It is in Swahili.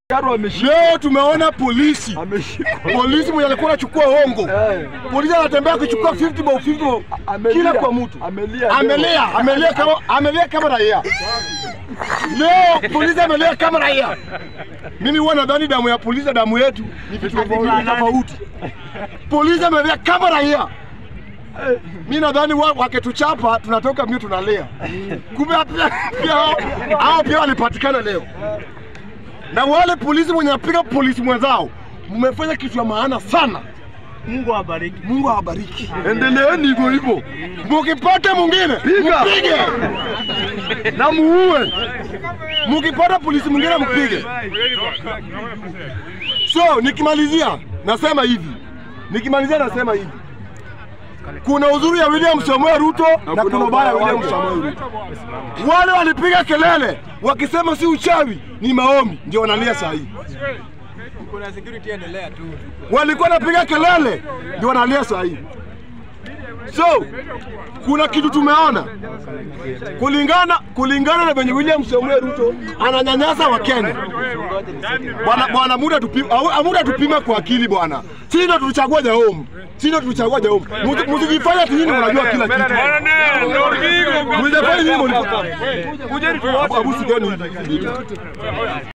Karo ameshikwa. Leo tumeona polisi Ameshikwa. polisi mwenye alikuwa anachukua hongo, Eh. polisi anatembea akichukua 50 bob 50 bob Amelia. kila kwa mtu, Amelia. amelia amelia kama amelia kama raia. Leo polisi amelia kama raia. Mimi huwa nadhani damu ya polisi na damu yetu ni vitu tofauti tofauti. Polisi amelia kama raia. Mi nadhani wa- wakituchapa tunatoka mbio tunalia. Kumbe pia pia hao- hao pia walipatikana leo na wale polisi mwenye napiga polisi mwenzao, mmefanya kitu ya maana sana. Mungu awabariki. Mungu awabariki, endeleeni hivyo hivyo. Mukipata mwingine Piga. mpige na muue. Mukipata polisi mwingine mpige. So nikimalizia nasema hivi, nikimalizia nasema hivi, kuna uzuri ya William Samoei Ruto na kuna ubaya ya William Samoei Ruto. Wale walipiga kelele wakisema si uchawi, ni maombi, ndio wanalia saa hii. Kuna security endelea tu. walikuwa napiga kelele ndio wanalia saa hii. So kuna kitu tumeona kulingana kulingana na venye William Samoei Ruto ananyanyasa wa Kenya. Bwana bwana, muda tupima, muda tupima kwa akili bwana. Sisi ndio tulichagua Jahom, sisi ndio tulichagua Jahom. Musi- Msijifanye ati nyinyi mnajua kila kitu. Msijifanye nyinyi mnajua. Abu sikeni hivi.